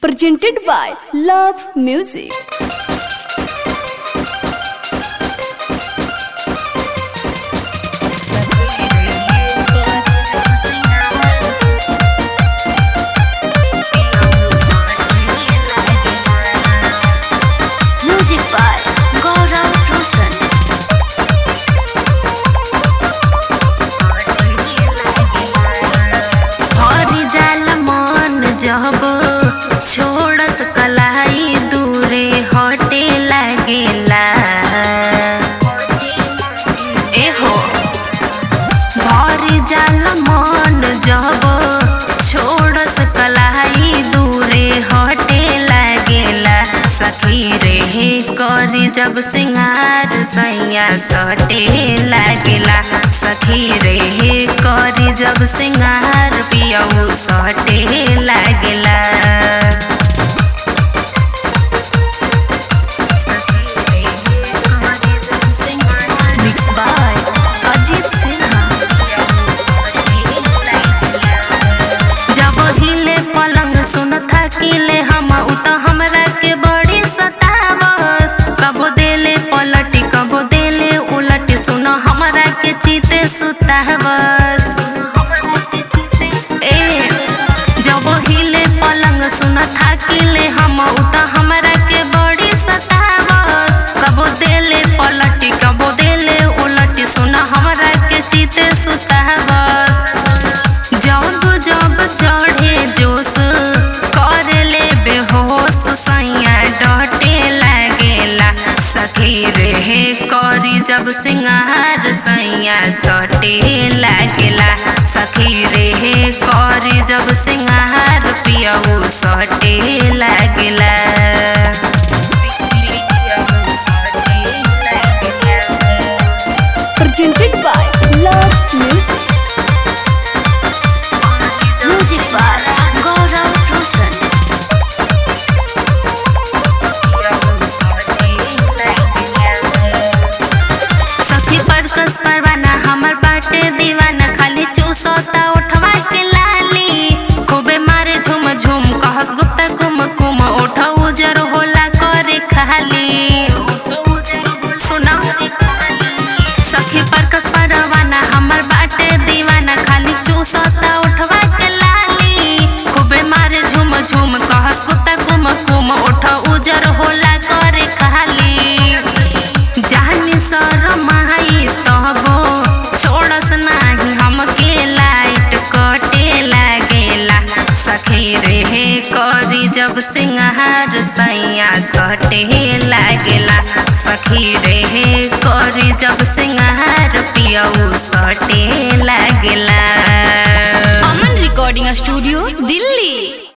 presented by Love Music. Music by Gaurav Roshan. हरि जाल मन जब छोड़स कलाई दूरे हटे लागेला एहो भरि जाल मन जब छोड़स कलाई दूरे हटे लागेला सखी रे करी जब सिंगार सैया सटे लागेला सखी रे करी जब सिंगार पियऊ सटे लागेला मिक्स बाय अजीत सिन्हा जब हिले पलंग सुन थकिले हम उ त हमरा के बड़ी सतावस कबो देले पलटी कबो देले उलटी सुन हमरा के चीते सुतावस ए जब हिले पलंग सुन थकिले हम उ त हमरा के बड़ी सतावस कबो देले पलटी कबो देले उलटी सुन हमरा के चीते सुतावस जब जब चढ़े जोश करे ले बेहोश सैया डटे लागेला सखी रे करी जब सिंगार सैया सटे लागेला सखी रे करी जब सिंगार पियऊ सटे लागेला Presented by Love Music. Music by Gaurav Roshan. सखी परकस परवाना हमर बाटे दीवाना खाली चूसोता उठवा के लाली खूबे मारे झुम झुम कहस गुप्ता कुम कुम उठ उजर होला करे खाली सुना सखी परकस परवाना हमर बाटे दीवाना खाली चूसोता उठवा के लाली खूबे मारे झुम झुम कहस गुप्ता कुम कुम उठ उजर होला करे खाली जानी शरमाई तबो छोड़स नाही हमके लाइट कटे लागेला सखी रे करी जब सिंगार सैया सटे लागेला सखी रे करी जब सिंगार पियऊ सटे लागेला Aman Recording Studio, Delhi.